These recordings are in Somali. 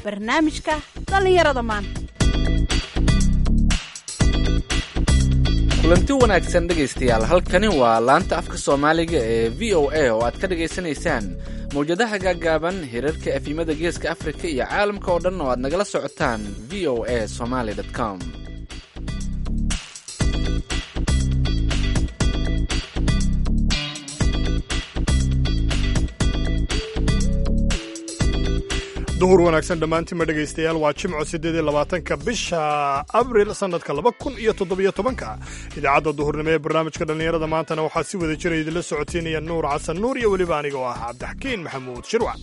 barnaamijka dhallinyarada maanta kulanti wanaagsan dhegaystayaal halkani waa laanta afka soomaaliga ee v o a oo aad ka dhagaysanaysaan mawjadaha gaaggaaban hirarka efimada geeska afrika iyo caalamka oo dhan oo aad nagala socotaan v o a somaly com duhur wanaagsan dhammaantiinma dhegaystayaal waa jimco siddeed iyo labaatanka bisha abril sannadka laba kun iyo toddobiyo tobanka idaacadda duhurnimo ee barnaamijka dhallinyarada maantana waxaa si wada jira idinla socotiinaya nuur xasan nuur iyo weliba aniga oo ah cabdixakiin maxamuud shirwac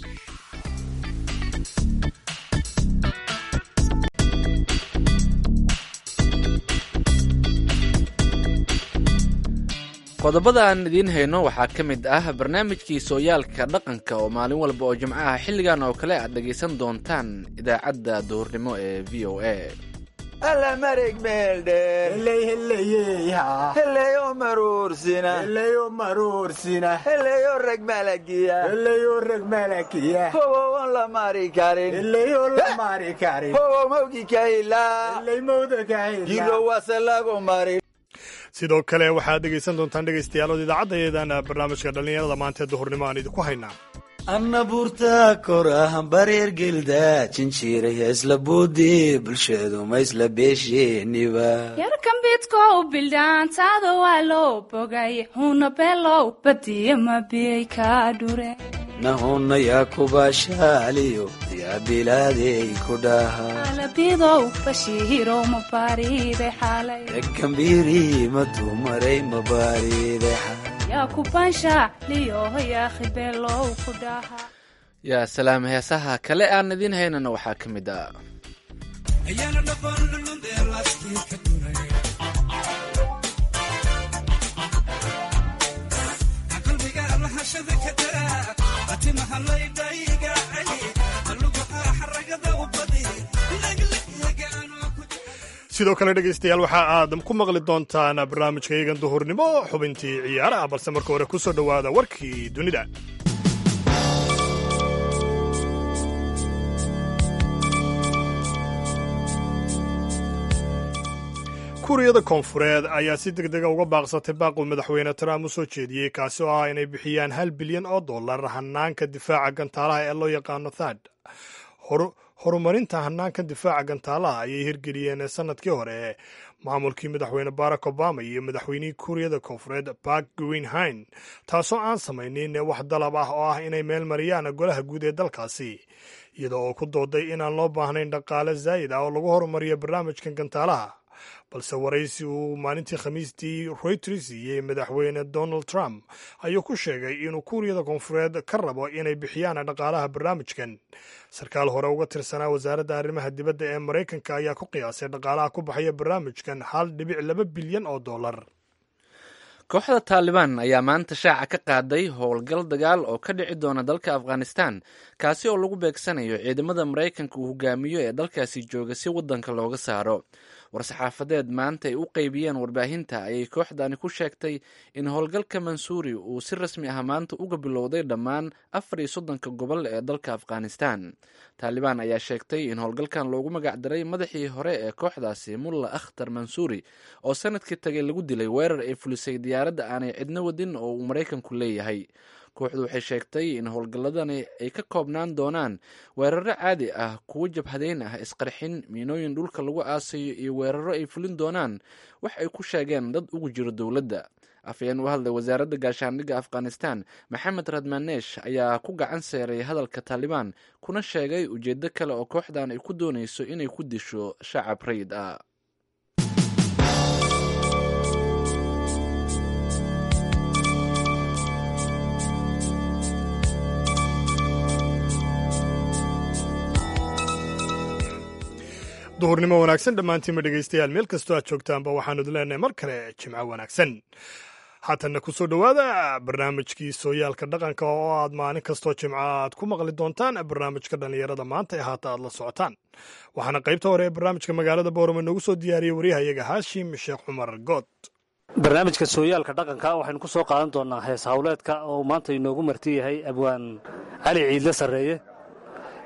qodobada aan idiin hayno waxaa ka mid ah barnaamijkii sooyaalka dhaqanka oo maalin walba oo jimco ah xilligan oo kale aad dhegaysan doontaan idaacadda duhurnimo ee v o a alla mareg meeldheer heleyo maruursina heleyo reg malagiya howowon la mari karin howow mawgi kahilagilo wase lagu mari sidoo kale waxaad dhegaysan doontaan dhegaystayaalood idaacaddaeedan barnaamijka dhallinyarada maanta ee duhurnimo aan idinku haynaa anna buurta korah bareer gelda jinjiiray isla buudi bulshadu ma isla beesheeniba yarkambidkow bildhaantaada waa loo bogay huna beelow badiya mabiyay ka dhure nahuna yaa kubaashaaliyo yaa bilaadey ku dhaha alabidow bashiihirow mabaariide xaalay rekambiiri madumaray mabaariide xaalay yaa kubanshaaliyo yaakhi beelow ku dhaha yaa salaam heesaha kale aan idiin haynana waxaa ka mid ah sidoo kale dhegaystayaal waxa aad ku maqli doontaan barnaamijka iyagan duhurnimo xubintii ciyaaraha balse marka hore ku soo dhowaada warkii dunida kuuriyada koonfureed ayaa si deg dega uga baaqsatay baaquu madaxweyne trump u soo jeediyey kaasi oo ah inay bixiyaan hal bilyan oo dollar hanaanka difaaca gantaalaha ee loo yaqaano thad horumarinta hanaanka difaaca gantaalaha ayay hirgeliyeen sanadkii hore maamulkii madaxweyne barack obama iyo madaxweynihii kuuriyada koonfureed bark greenhine taasoo aan samaynin wax dalab ah oo ah inay meel mariyaan golaha guud ee dalkaasi iyada oo ku dooday inaan loo baahnayn dhaqaale zaa'id ah oo lagu horumariyo barnaamijkan gantaalaha balse waraysi uu maalintii khamiistii reuters siiyey madaxweyne donald trump ayuu ku sheegay inuu kuuriyada koonfureed ka rabo inay bixiyaan dhaqaalaha barnaamijkan sarkaal hore uga tirsanaa wasaaradda arrimaha dibadda ee maraykanka ayaa ku qiyaasay dhaqaalaha ku baxaya barnaamijkan hal dhibic laba bilyan oo dollar kooxda taalibaan ayaa maanta shaaca ka qaaday howlgal dagaal oo ka dhici doona dalka afghanistan kaasi oo lagu beegsanayo ciidamada maraykanka uu hogaamiyo ee dalkaasi jooga si waddanka looga saaro war-saxaafadeed maanta ay u qeybiyeen warbaahinta ayay kooxdani ku sheegtay in howlgalka mansuuri uu si rasmi ah maanta uga bilowday dhammaan afar iyo soddonka gobol ee dalka afghanistan taalibaan ayaa sheegtay in howlgalkan loogu magacdaray madaxii hore ee kooxdaasi mulla akhtar mansuuri oo sanadkii tagay lagu dilay weerar ay fulisay diyaaradda aanay cidno wadin oo uu maraykanku leeyahay kooxdu waxay sheegtay in howlgalladani ay ka koobnaan doonaan weeraro caadi ah kuwo jabhadeyn ah isqarxin miinooyin dhulka lagu aasayo iyo weeraro ay fulin doonaan wax ay ku sheegeen dad ugu jiro dowladda afhayeen u hadlay wasaaradda gaashaandhigga afghanistan maxamed radmanesh ayaa ku gacan seeray hadalka taalibaan kuna sheegay ujeeddo kale oo kooxdan ay ku doonayso inay ku disho shacab rayid ah duhurnimo wanaagsan dhammaantiinma dhegaystayaal meel kastoo aad joogtaanba waxaanu idin leenahay mar kale jimco wanaagsan haatanna ku soo dhowaada barnaamijkii sooyaalka dhaqanka oo aad maalin kastoo jimco aad ku maqli doontaan barnaamijka dhallinyarada maanta ee haata aad la socotaan waxaana qaybta hore ee barnaamijka magaalada boorama noogu soo diyaariyey waryahayaga haashim sheekh cumar good barnaamijka sooyaalka dhaqanka waxaynu ku soo qaadan doonaa hees hawleedka oo maanta inoogu marti yahay abwaan cali ciidle sarreeye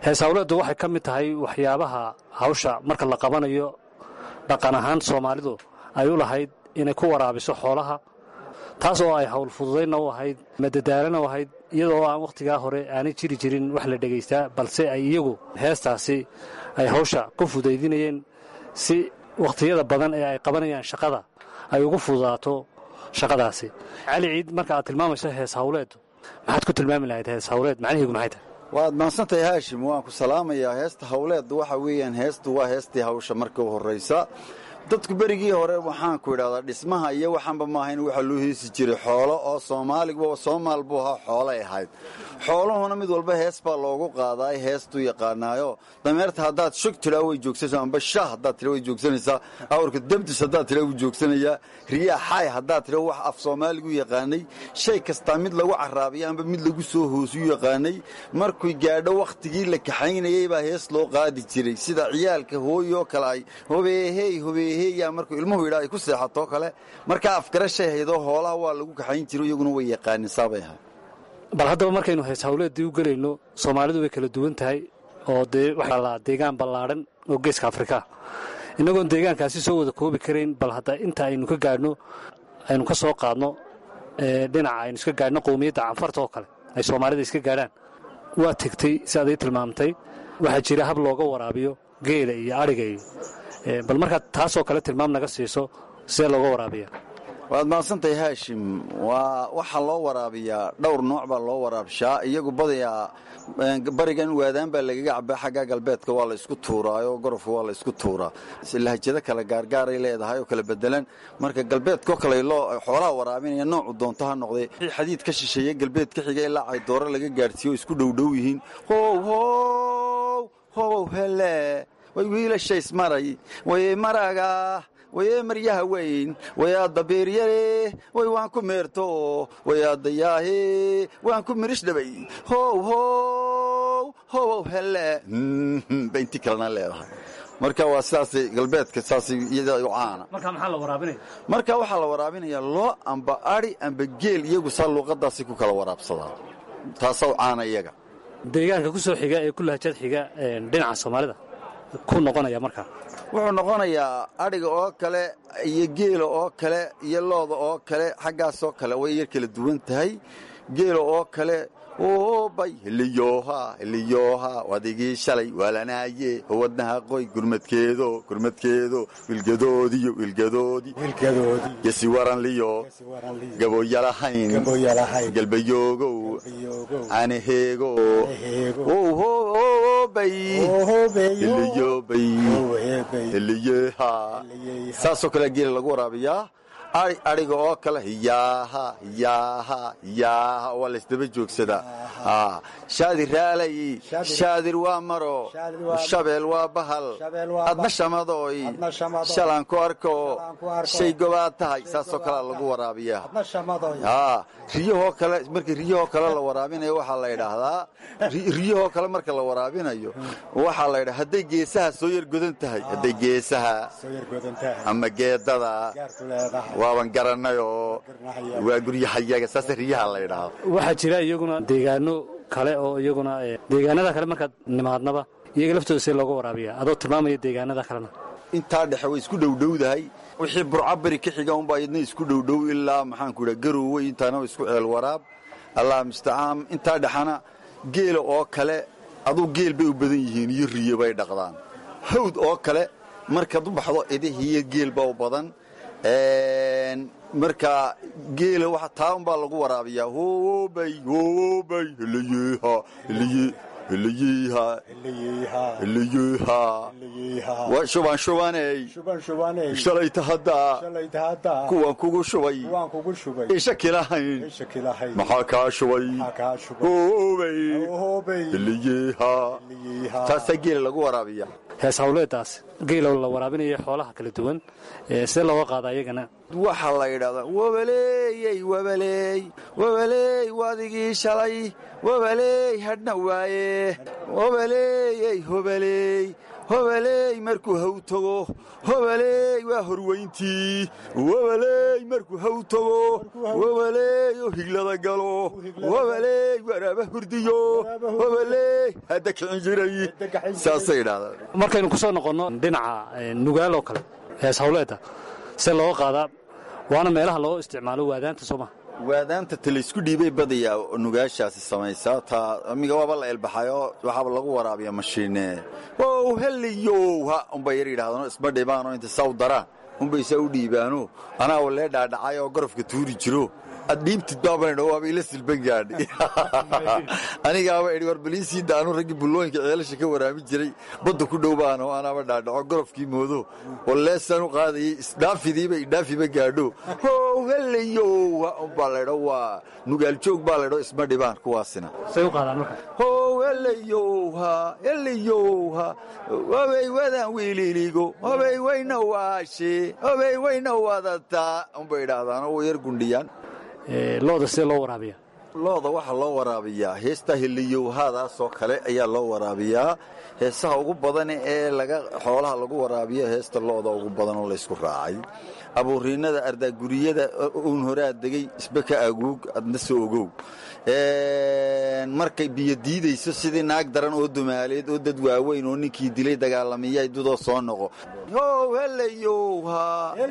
hees hawleeddu waxay ka mid tahay waxyaabaha hawsha marka la qabanayo dhaqan ahaan soomaalidu ay u lahayd inay ku waraabiso xoolaha taas oo ay hawl fududaynna u ahayd madadaalana u ahayd iyadoo aan wakhtigaa hore aanay jiri jirin wax la dhegaystaa balse ay iyagu heestaasi ay hawsha ku fudaydinayeen si wakhtiyada badan ee ay qabanayaan shaqada ay ugu fududaato shaqadaasi cali ciid marka aad tilmaamayso hees hawleeddu maxaad ku tilmaami lahayd hees hawleed macnaheegu maxay tahay waad mahadsantahay haashim waan ku salaamayaa heesta hawleeddu waxa weeyaan heestu waa heestii hawsha marka u horraysa dadku berigii hore waxaanku idhahdaa dhismaha iyo waxaanba maahayn waxaa loo heesi jiray xoolo oo soomaaliguba soomaal buu ahaa xoolay ahayd xooluhuna mid walba hees baa loogu qaadaa heestuu yaqaanaayo dameerta haddaad shog tidhaa way joogsanaysaa amba shah haddaad tidha way joogsanaysaa awrka debdis haddaad tidha wuu joogsanayaa riyaa xaay haddaad tidha wax af soomaaligu yaqaanay shay kastaa mid lagu caraabiya amba mid lagu soo hoosuu yaqaanay markuy gaadho wakhtigii la kaxaynayay baa hees loo qaadi jiray sida ciyaalka hooyoo kale ay hobeehey hobeeheyaa markuu ilmuhu yidhaa ay ku seexatoo kale markaa afgarashay haydoo hoolaha waa lagu kaxayn jiro iyaguna way yaqaanin saabay ahay bal haddaba markaynu hees hawleeddii u gelayno soomaalidu way kala duwan tahay oo dee waxaa la deegaan ballaadhan oo geeska afrika innagoon deegaankaasi soo wada koobi karayn bal hadda inta aynu ka gaadhno aynu ka soo qaadno dhinaca aynu iska gaadhno qowmiyadda canfarta oo kale ay soomaalida iska gaadhaan waa tegtay si aad ii tilmaamtay waxaa jira hab looga waraabiyo geela iyo adhiga iyo bal markaad taasoo kale tilmaam naga siiso sidee looga waraabiya waad mahadsantahay haashim waa waxaa loo waraabiyaa dhowr nooc baa loo waraabshaa iyagu badayaa barigan waadaan baa lagaga cabaa xagga galbeedka waa la isku tuuraayo gorofka waa la isku tuuraa lahjado kale gaargaaray leedahay oo kala bedelan marka galbeedko kale loo xoolaha waraabinaya noocu doonto ha noqday xadiid ka shisheeye galbeed ka xiga ilaa caydooro laga gaadhsiiyo isku dhowdhow yihiin how how hobow hele way wiilashays maray way maraga wayee maryaha weyn wayaadda beeryare way waan ku meerto wayaadayaahe waan ku mirish dhabay how how hobow hele ba intii kalena leedahay marka waa sidaasay galbeedka saasay iyada u caana marka maxaa la waraabinaya marka waxaa la waraabinayaa loo amba adhi amba geel iyagu saa luuqadaasay ku kala waraabsadaa taasaa u caana iyaga deegaanka ku soo xiga ee ku lahjad xiga dhinaca soomaalida ku noqonaya markaa wuxuu noqonayaa adhiga oo kale iyo geela oo kale iyo looda oo kale xaggaasoo kale way yar kala duwan tahay geela oo kale oobay hiliyoha hiliyoha wadigii shalay waalanaaye howadnaha qoy gurmadkeedo gurmadkeedo wilgadoodiyo wilgadoodii gesi waranliyo gaboyalahayn galbayoogow canaheego oobay hiliyobay hiliyeha saasoo kale geela lagu waraabiyaa adhiga oo kale hiyaaha hiyaaha hiyaaha waa laysdaba joogsadaa shaadir raalay shaadir waa maro shabeel waa bahal adna shamadooy shalaan ku arko shay gobaad tahay saasoo kalea lagu waraabiyaa riyahoo kale marka riyahoo kale la waraabinayo waxaa la idhaahdaa riyahoo kale marka la waraabinayo waxaa la ydhaa hadday geesaha soo yar godan tahay hadday geesaha ama geedada waaban garanayoo waa guryahayaga saase riyaha la ydhaahdo waxaa jira iyaguna deegaano kale oo iyaguna deegaanada kale markaad nimaadnaba iyaga laftooda see looga waraabiya adoo tilmaamaya deegaanada kalena intaa dhexe way isku dhowdhowdahay wixii burcabari ka xiga unbaa iyadna isku dhowdhow ilaa maxaanku idhaa garowey intaana isku ceel waraab allah mustacaan intaa dhexana geela oo kale aduu geel bay u badan yihiin iyo riyo bay dhaqdaan hawd oo kale markaad u baxdo idihiiyo geel baa u badan marka geela wa taa unbaa lagu waraabiyaa hobay hobay hiliyeha hiliye hiliyeha hiliyeha waa shubaan shubaney shalayta haddaa kuwan kugu shubay shaki lahayn maxaa kaa shubay hobay hiliyeha taasaa geela lagu waraabiya hees hawleeddaas geelow la waraabinaya xoolaha kala duwan sidee looga qaada iyagana waxaa la yidhahdaa wabaleeyey wabaleey wabaleey wadigii shalay wabaleey hadhna waaye wabaleeyey hobaleey hobaleey markuu haw tago hobaleey waa horweyntii wobaleey markuu haw tago wobaleey oo higlada galo wobaleey waraaba hurdiyo hobaleey hadda kicin jiray saasay idhahdaan markaynu ku soo noqonno dhinaca nugaal oo kale hees hawleedda see looga qaadaa waana meelaha loo isticmaalo waadaanta soo maha waadaanta talaysku dhiibay badayaa nugaashaasi samaysaa taa amiga waaba la elbaxayo waxaaba lagu waraabiya mashiine wow heliyow ha unbay yar yidhahdano isma dhibaanoo inta saw daraan unbay saa u dhiibaano anaa walee dhaadhacay oo gorofka tuuri jiro ad dhiibtid baabanidho waaba ila silban gaadhi anigaaba idhi war baliisii daanu raggii bullooyinka ceelasha ka waraabi jiray badda ku dhow baano anaaba dhaadhaco gorofkii moodo waleesaan u qaadayay isdhaafidiiba idhaafiba gaadho how helayow ha unbaa laydho waa nugaaljoog baa laydho isma dhibaan kuwaasina say u qaadaan marka how helayowha helayowha hobay wadaan wiililigo hobay wayna waashe hobay wayna wadataa unbay idhaahdaano way yar gundhiyaan looda see loo waraabiya looda waxaa loo waraabiyaa heesta heliyowhaadaasoo kale ayaa loo waraabiyaa heesaha ugu badan ee laga xoolaha lagu waraabiyo heesta looda ugu badan oo laysku raacay abuuriinada ardaaguriyada uun horaa degay isba ka aguug adna soo ogow markay biyo diidayso sidii naag daran oo dumaaleed oo dad waaweyn oo ninkii dilay dagaalamiyay dudoo soo noqo how helayowha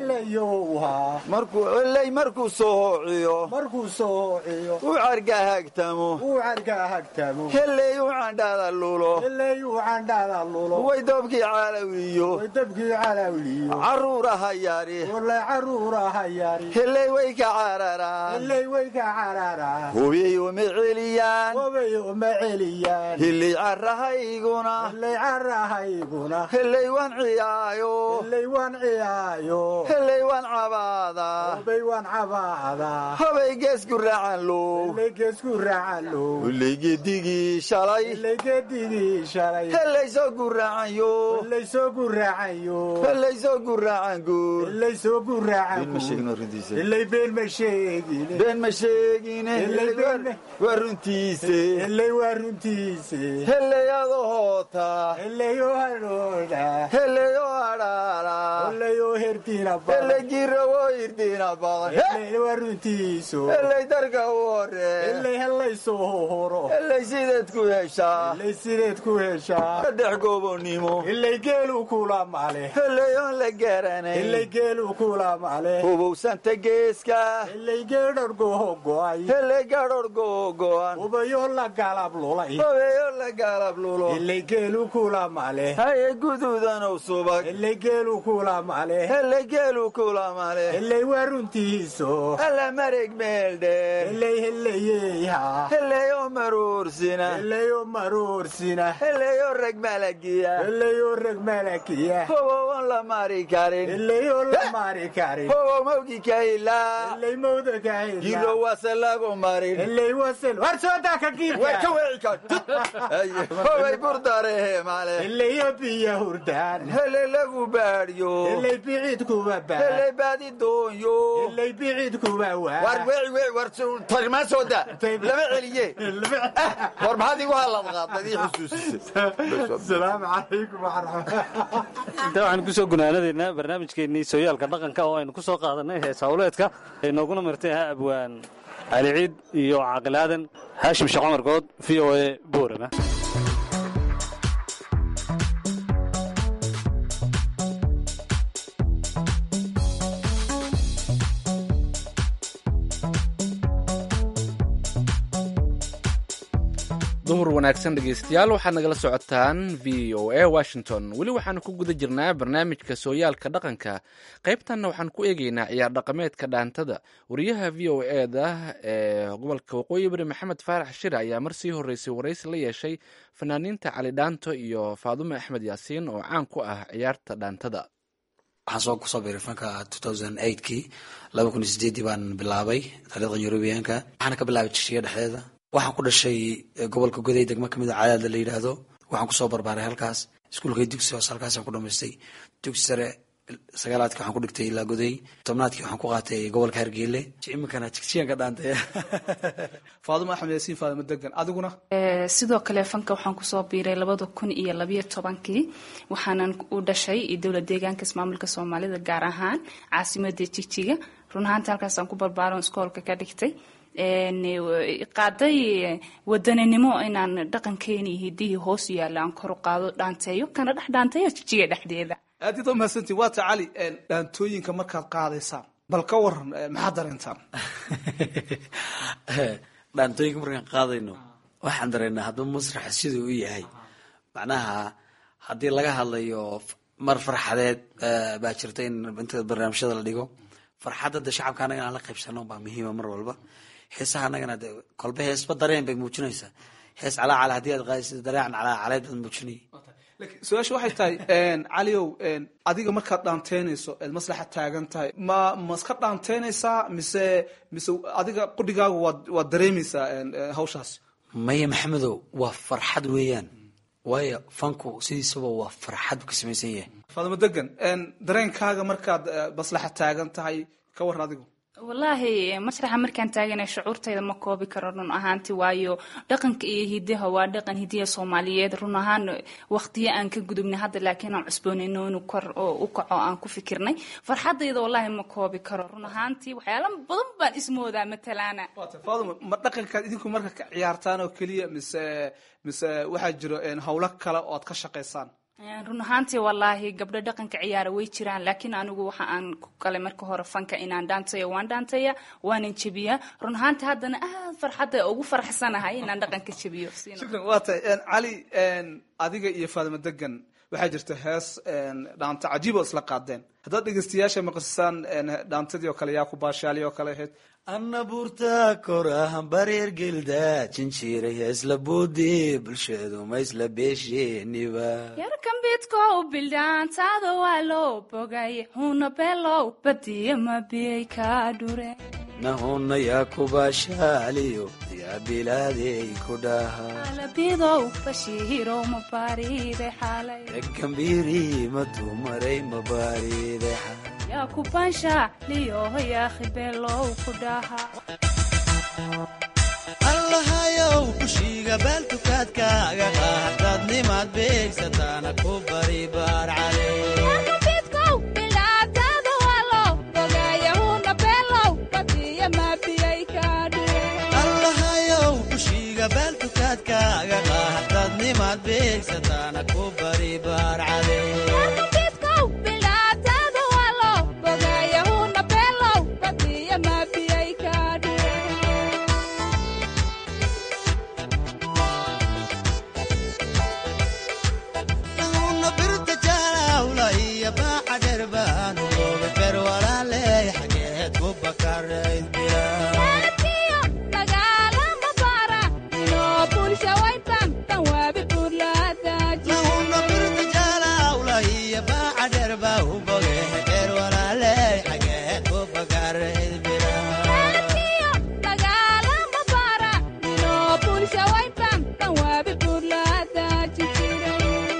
markuuheley markuu soo hoociyo markuu soo hoociyo u cargahaagtamo uu cargaahagtamo heley u candhaada lulo heley uu candhaada lulo way dobkii caalawiyo way dabkii calawliyo carruuraha yari wala caruuraha yari heley way ka cararaan heley way ka cararaan hubiyey uma celiyaan hobay uma celiyaan heley carrahayguna heley carahayguna heley waan ciyaayo heley waan ciyaayo heley waan cabaadaa hobay waan cabaadaa hobay geesku raacan low heley geesku raacalo heley geedigii shalay heley geedigii shalay heley soo guraacanyo heley soo guraacayo heley soo guraacan guur heley soo guraacan been ma sheegin runtiisa heley been ma sheegine been ma sheegine Heley been ma- waa runtiise heley waa runtiise heley adoo hoota heley oo hadhooda heley oo adhaala heley oo herdiina heley badan girawoo irdiina badan heley waa runtiiso heley darka u horee heley helay soo horo heley sideed ku heshaa heley sideed ku heshaa saddex goobonnimo heley geelu kula male heley oon la garanay heley geelu kula male hubowsanta geeska heley geedhargoho go'ay heley gadhor googo'an ubayo la galab lulay hobeeyo la gaalab lulo heley geelu kula male haye guduudanow subag heley geelu kula male heley geelu kula male heley waa runtiiso alla mareg meel dheer heley heleyeyha heley oo maruursina heley oo maroorsina heley oo rag malagiya heley oo reg malakiya hobow oon la mari karin heley oo la mari karin hobow mawgi ka hilaa heley mawda ka giro hela wase lagu marin heley wasel war soo daa ka way ka giirka wici ka hobay burdarehe male heley oo biya hurdaan heley lagu baadhyo heley bicid kuwa baa heley baadi doonyo heley bicid kuwa war waa weci weci war tagmaa soo daa lama celiye war maxaad igu halad qaadad ii xusuusisay asalaamu calaykum waraxmat intaa waxaan kusoo gunaanadaynaa barnaamijkeennii sooyaalka dhaqanka oo aynu ku soo qaadanay hees hawleedka ay nooguna martay ha abwaan cali ciid iyo caaqil aadan haashim sheekh cumar good v o a boorama duhur wanaagsan dhegaystayaal waxaad nagala socotaan v o a washington weli waxaanu ku guda jirnaa barnaamijka sooyaalka dhaqanka qaybtanna waxaan ku eegeynaa ciyaar dhaqameedka dhaantada wariyaha v o e da ee gobolka waqooyi bari maxamed faarax shire ayaa mar sii horeysay waraysi la yeeshay fanaaniinta cali dhaanto iyo faadume axmed yaasiin oo caan ku ah ciyaarta dhaantada waxaan soo kusoo biiray fanka kii laba kun iyo sideedii baan bilaabay taariikhda yurubiyaanka waxaana ka bilaabay jishiya dhexdeeda waxaan ku dhashay gobolka goday degmo kamid a cadaadla la yidhaahdo waxaan kusoo barbaaray halkaas iskuulkay dugsi hoose halkaasaan ku dhamaystay dugsi sare sagaalaadkii waxaan ku dhigtay ilaa goday tobnaadkii waxaan ku qaatay gobolka hargeyle iminkana jigjigan ka dhaantay faadimo axmed yaasiin faadimo degan adiguna Ee, sidoo kale fanka waxaan kusoo biiray labada kun iyo labayo tobankii waxaanan u dhashay dowlad deegaanka ismaamulka soomaalida gaar ahaan caasimada jigjiga run ahaanta halkaasaan ku barbaaron iskoolka ka dhigtay Een, e, qaaday wadaninimo inaan dhaqankeeni iyo hidihii hoos yaalla aan kor u qaado dhaanteeyo kana dhex dhaanteeyo jigjiga dhexdeeda aad iyaad umahadsantiin waa ta cali een, dhaantooyinka markaad qaadaysaan bal ka waran een, maxaad dareentaan dhaantooyinka markaan qaadayno waxaan dareynaa hadduu masraxa siduu u yahay macnaha haddii laga hadlayo f- mar farxadeed eh, baa jirta in inta barnaamijyada la dhigo farxadda de shacabka annaga aan la qaybsano baa muhiima mar walba heesaha annagana de kolba heesba dareen bay muujinaysaa hees calaacala haddii aad qaadaysid dareecan calaacaleed baad muujinaya laakiin su-aasha waxay tahay een, caliow een, adiga markaad dhaanteynayso eed maslaxa taagan tahay ma ma iska dhaanteynaysaa mise mise adiga qudhigaagu waad waad dareemaysaa een, een, hawshaas maya maxamedow waa farxad weeyaan waayo fanku sidiisaba waa farxad buu ka samaysan yahay faadimo degan een, dareenkaaga markaad eh, maslaxa taagan tahay ka waran adigu wallaahi masraxa markaan taaganay shucuurtayda ma koobi karo run ahaanti waayo dhaqanka iyo hidaha waa dhaqan hidiya soomaaliyeed run ahaan waqtiyo aan ka gudubnay hadda laakiin aan cusboonayno inuu kor oo u kaco aan ku fikirnay farxadayda wallaahi ma koobi karo run ahaantii waxyaala badan baan ismoodaa matalaana waata faadimo ma dhaqankaad idinku marka ka ciyaartaan oo keliya mise mise waxaa jiro een, hawlo kale oo aad ka shaqaysaan run ahaantii wallaahi gabdho dhaqanka ciyaara way jiraan laakiin anigu waxa aan ku galay marka hore fanka inaan dhaantayo waan dhaantaya waanan jebiyaa run ahaantii haddana aad farxadda ugu faraxsanahay inaan dhaqanka jebiyo Siina- shukran waa tahay een, cali een, adiga iyo faadimo degan waxaa jirta hees een, dhaanta cajiib oo isla qaadeen haddaad dhegeystayaasha maqasisaan een, dhaantadii oo kale yaa ku baashaalii oo kale ahayd anna buurta korahan bareer gelda jinjiiray isla buudi bulshadu ma isla beesheeniba yarkan bidkow bildhaantaada waa loo bogay huna beelow badiya ma biyay kaa dhure nahuna yaa kubaashaaliyo yaa bilaadey ku dhaha alabidow bashiirow ma baariiday xaalay egambiiri madumaray mabaariday yaa ku baansha liyoho yaakhi beelow ku dhaha allahayow kushiiga baaltukaadkaaga qaadaad nimaad beegsataana ku bari baar cale yarkan bidkow bildhaantaada waa loo bogay huna beelow badiya ma biyay kaa dhure allahayow kushiiga baaltukaadkaaga qaadaad nimaad beegsataana ku bari baar cale yarkan bidkow bildhaantaada waa loo bogay huna beelow badiya ma biyay kaa dhure nahuna birta jaalawla iyo baaca dheer baanu looga ber walaaley xageed ku bakarayd bila Saatiyo dagaalama bara inoo bulsha waytan tan waabi burlaadaaji nahuna birta jaalawla iyo baaca dheer baa u boge ber walaaley xageed ku bakarayd bila Saatiyo dagaalama bara inoo bulsha waytan tan waabi burlaadaaji jiray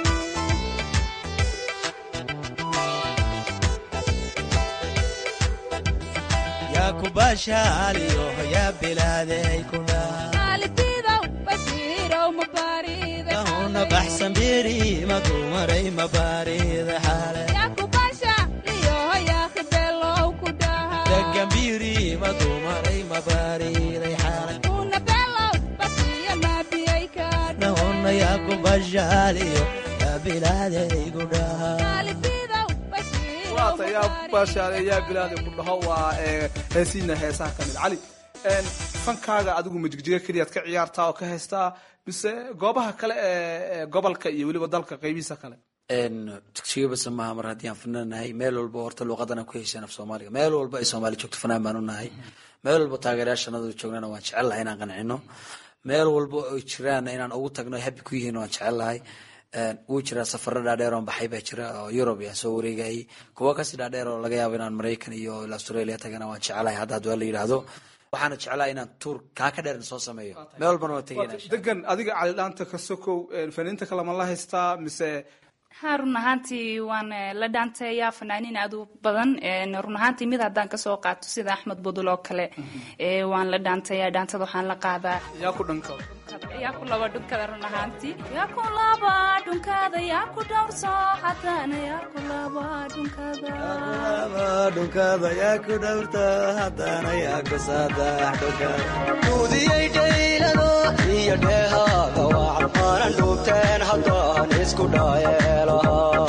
yaa ku baashaaliyo yaa bilaadey ku dhaa Alibidow bashiirow mabaariday nahuna baxsan biri madumaray mabaarida xaale yaa ku basha liyoho yaakhi beelow ku dhaha degambiri madumaray mabaariday xaale una beelow basiya maabiyay kaa nahuna yaa ku baashaaliyo yaa bilaadey ku dhaa Alibidow bashiirow waata yaa baashaale yaa bilaadi ku dhaho waa ee, heesiina heesaha ka mid cali een, fankaaga adigu majigjiga keliyaad ka ciyaartaa oo ka haystaa mise goobaha kale ee ee gobolka iyo weliba dalka qaybihiisa kale jigjiga basa maaha mar haddii aan fanaan nahay meel walba horta luuqadan aan ku heshaan af soomaaliga meel walba ay soomaali joogto fanaan baan u nahay meel walba taageerayaashanadu joognana waan jecel lahay inaan qancino meel walba ay jiraan inaan ugu tagno happy ku yihiin waan jecel lahay wuu jiraa safaro dhaadheer oon baxay baa jira oo yurub yaan soo wareegayay kuwa kasii dhaadheer oo laga yaabo inaan maraykan iyo australia tagana waan jecelahay hadda haddii waa la yidhaahdo waxaana jeclahay inaan tuur kaa ka dheer soo sameeyo meel walbana waan tegayna degan adiga cali dhaanta ka sokow een, faniinta kale ma la haystaa mise ha run ahaantii waan eh, la dhaanteeyaa fanaaniin aad u badan En, run ahaantii mid haddaan kasoo qaato sida axmed budul oo kale eh, waan la dhaanteeyaa dhaantada waxaan la qaadaa yaa ku dhanka yaa ku laba dhunkada run ahaantii yaa ku laba dhunkada yaa ku dhowrso haddana yaa ku laba dhunkada dhunkada yaa ku dhowrta haddana yaa ku saadax dhunkada duudiyey dhaylado iyo dheehaaga wacan aanan dhuubteen haddaan isku dhaayeelahaa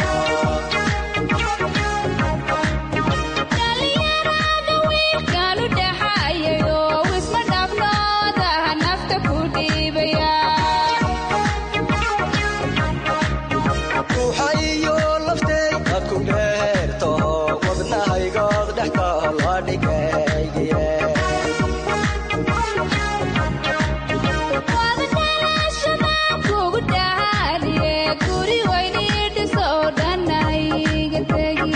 dhalinyarada wiilkaanu dhaxayayo wisma dhaafnooda nafta ku dhiibaya ruuxa iyo laftay aad ku dheerto wadnahaygood dhex taala dhigaygiye wada dhalashada kugu dhaaliye guri weyni dhiso dhanayga tegi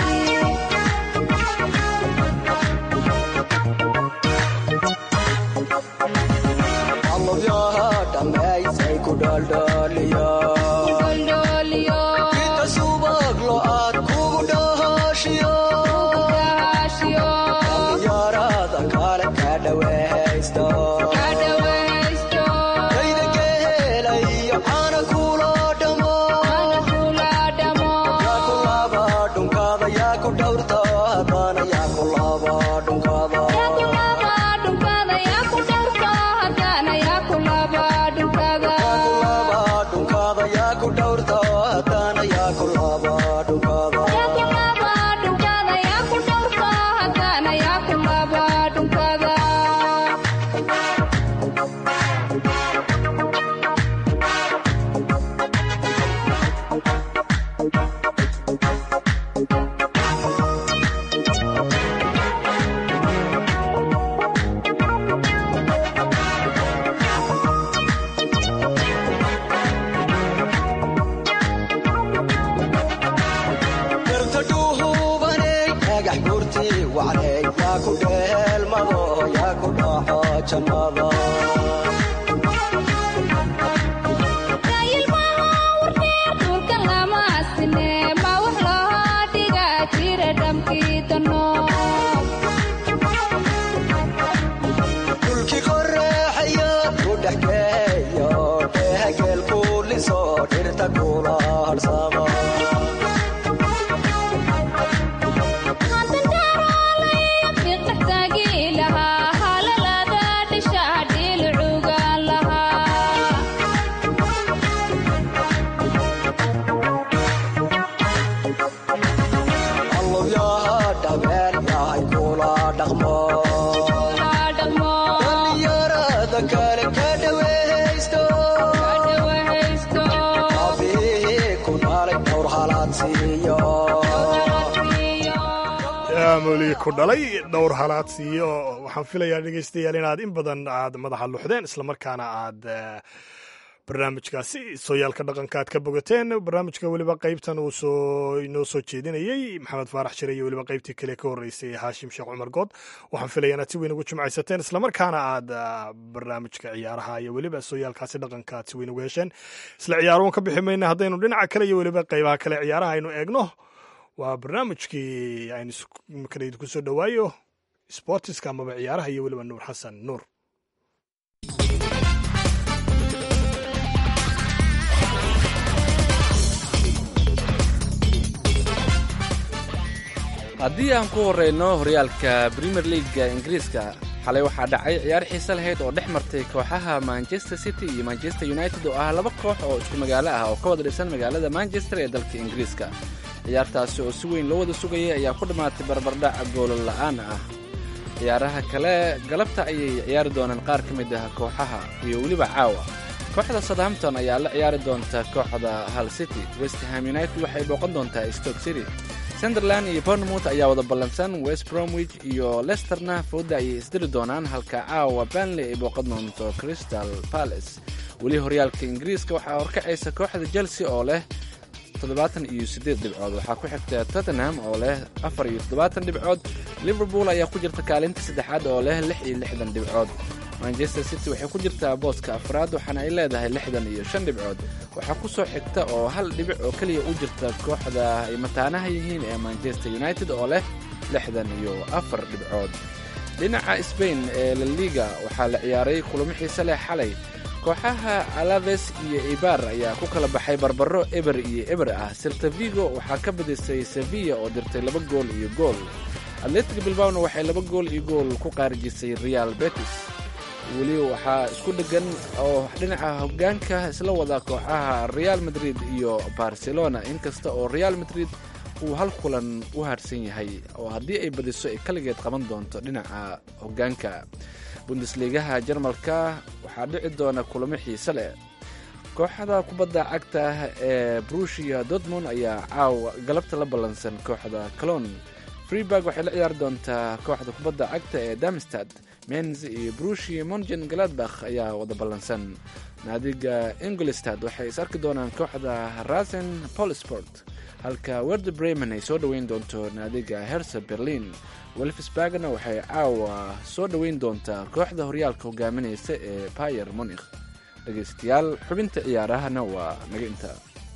allabyaha dhammaysay ku dhaldhaliya Dholdhooliyo, inta subag lo aad kugu dhahashiyo dhahaashiyo, dhalinyarada kale ka dhawaysta ka dhawaysto, kayda geela iyo caana kula dhamo ana kula dhamo. yaa ku laba dhunkada yaa ku dhowrta haddana yaa ku laba dhunkada Yaa ku laba dhunkada, yaa ku dhowrto, haddana yaa ku laba dhunkada. yaa ku laba dhunkada yaa ku dhowrta haddana yaa ku laba dhunkada Yaa ku laba dhunkada, yaa ku dhowrto, haddana yaa ku laba dhunkada. garta dhuuhubaney dhagax gurti wacney yaa ku dheelmado yaa ku dhaxo jannada Ilmaha warneer dhulka lama asine, ma wax loo dhigaa jira dhamkii dano. dhulkii qoraxaya ku dhex geeyo dhehageel ku liso dhirta kula harsama Hadda daraalaya fiiqda taagi lahaa, halalada dhisha dhilucuga lahaa. allabyaha dhabeel yahay kula dhaqmo Kula dhaqmo, dhalinyarada kale ka dhawaysto ka dhawaysto, abihii ku dhalay dhowr halaad siiyo qalasiiyo. yaa mawligi ku dhalay dhowr halaad siiyo waxaan filayaa dhegaystayaal inaad in badan aad madaxa luxdeen islamarkaana aad eh, barnaamijkaasi sooyaalka dhaqanka aad ka bogateen barnaamijka weliba qaybtan uu soo inoo soo jeedinayey maxamed faarax shire iyo weliba qaybtii kale ka horreysay haashim sheekh cumar good waxaan filaya inaad si weyn ugu jimcaysateen islamarkaana aad ah, barnaamijka ciyaaraha iyo weliba sooyaalkaasi dhaqanka aad si weyn ugu hesheen isla ciyaaruun ka bixi mayna haddaynu dhinaca kale iyo weliba qaybaha kale ciyaaraha aynu eegno waa barnaamijkii aynu imikana idinku soo dhowaayo sportiska amaba ciyaaraha iyo weliba nuur xasan nuur haddii aan ku horeyno horyaalka premier leaga ingiriiska xalay waxaa dhacay ciyaar xiise lahayd oo dhex martay kooxaha manchester city iyo manchester united oo ah laba koox oo isku magaalo ah oo ka wada dhisan magaalada manchester ee dalka ingiriiska ciyaartaasi oo si weyn loo wada sugayay ayaa ku dhammaatay barbardhac goolo la'aan ah ciyaaraha kale galabta ayay ciyaari doonaan qaar ka mid ah kooxaha iyo weliba caawa kooxda southampton ayaa la ciyaari doonta kooxda hull city westham united waxay booqan doontaa stoke city sunderland iyo bournemouth ayaa wada ballansan west bromwich iyo lesterna fooda ayay isdiri doonaan halka caawa banley ay booqan doonto crystal palace weli horyaalka ingiriiska waxaa horkacaysa kooxda chelsea oo leh toddobaatan iyo siddeed dhibcood waxaa ku xigta tottenham oo leh afar iyo toddobaatan dhibcood liverpool ayaa ku jirta kaalinta saddexaad oo leh lix iyo lixdan dhibcood manchester city waxay ku jirtaa booska afraad waxaana ay leedahay lixdan iyo shan dhibcood waxaa ku soo xigta oo hal dhibic oo keliya u jirta kooxda ay mataanaha yihiin ee manchester united oo leh lixdan iyo afar dhibcood dhinaca sbain ee laliga waxaa la ciyaaray kulamo xiise leh xalay kooxaha alaves iyo ibar ayaa ku kala baxay barbaro eber iyo eber ah silta vigo waxaa ka badisay sevilla oo dirtay laba gool iyo gool atletic bilbawna waxay laba gool iyo gool ku qaarijisay real betis weli waxaa isku dheggan oo dhinaca hoggaanka isla wada kooxaha real madrid iyo barcelona inkasta oo real madrid uu hal kulan u harsan yahay oo haddii ay badiso ay kaligeed qaban doonto dhinaca hoggaanka bundesligaha jarmalka waxaa dhici doona kulamo xiise leh kooxda kubadda cagta ee brushia dortmund ayaa caawa galabta la ballansan kooxda colon freeburg waxay la ciyaari doontaa kooxda kubadda cagta ee damstad menz iyo brushia mongen galadbakh ayaa wada ballansan naadiga ingolstad waxay is arki doonaan kooxda rasen polsport halka werder bremen ay soo dhoweyn doonto naadiga herse berlin welfsbergna waxay caawa soo dhoweyn doontaa kooxda horyaalka hogaaminaysa ee bayer monikh dhegaystayaal xubinta ciyaarahana waa naga intaa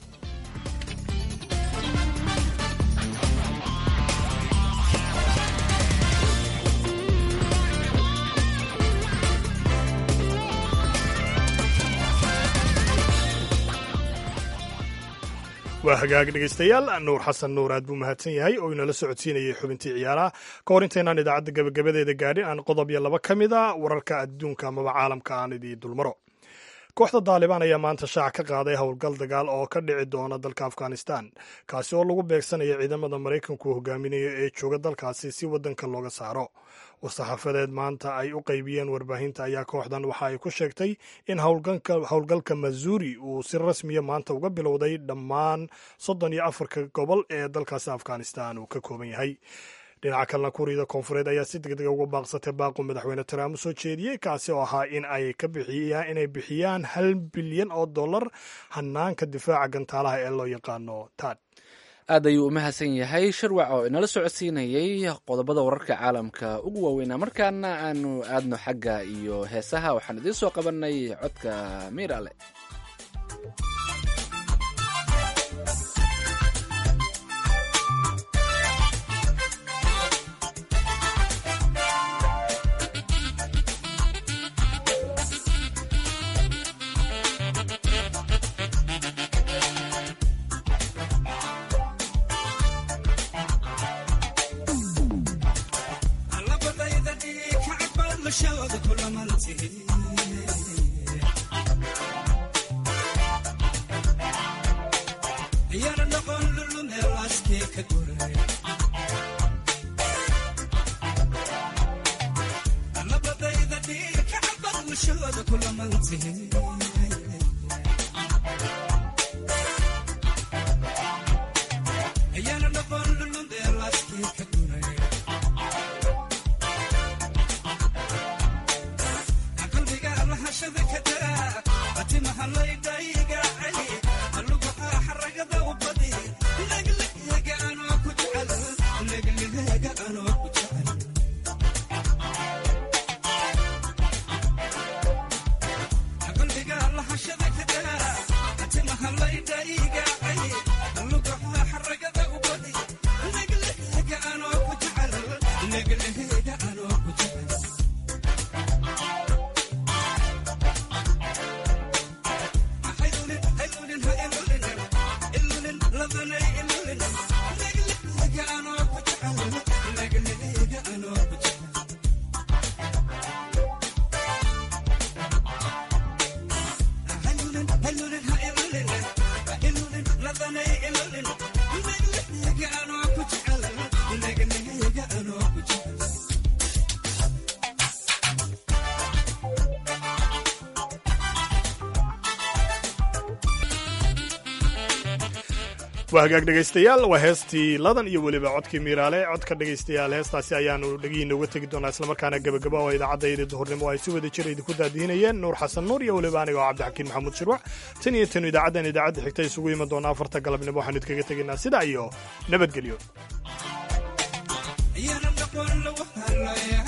waa hagaag dhegaystayaal nuur xasan nuur aad buu mahadsan yahay oo inala socodsiinayay xubintii ciyaaraha ka hor intaynaan idaacadda gebagabadeeda gaadhin aan qodob iyo laba ka mid a wararka adduunka amaba caalamka aan idii dulmaro kooxda daalibaan ayaa maanta shaac ka qaaday howlgal dagaal oo ka dhici doona dalka afghanistan kaasi oo lagu beegsanayo ciidamada maraykanku hogaaminayo ee jooga dalkaasi si waddanka looga saaro war-saxaafadeed maanta ay u qaybiyeen warbaahinta ayaa kooxdan waxa ay ku sheegtay in howlgalka mazuuri uu si rasmiya maanta uga bilowday dhammaan soddon iyo afarka gobol ee dalkaasi afghanistan uu ka kooban yahay dhinaca kalena kuuriyada koonfureed ayaa si deg dega uga baaqsatay baaqu madaxweyne trump u soo jeediyey kaasi oo ahaa in ay ka bixiyaan inay bixiyaan hal bilyan oo dollar hanaanka difaaca gantaalaha ee loo yaqaano tad aad ayuu u mahadsan yahay shirwac oo inala socodsiinayay qodobada wararka caalamka ugu waaweynaa markaana aanu aadno xagga iyo heesaha waxaan idiin soo qabanay codka miirale waa hagaag dhegaystayaal waa heestii ladan iyo weliba codkii miiraale codka dhegaystayaal heestaasi ayaanu dhegihiina uga tegi doonaa islamarkaana gebagaba oo idaacaddaydii duhurnimo ay si wada jira idinku daadihinayeen nuur xasan nuur iyo weliba aniga oo cabdixakiin maxamuud shirwac tan iyo tanu idaacaddan idaacadda xigta isugu iman doona afarta galabnimo waxaanu idkaga tegaynaa sidaa iyo nabadgelyo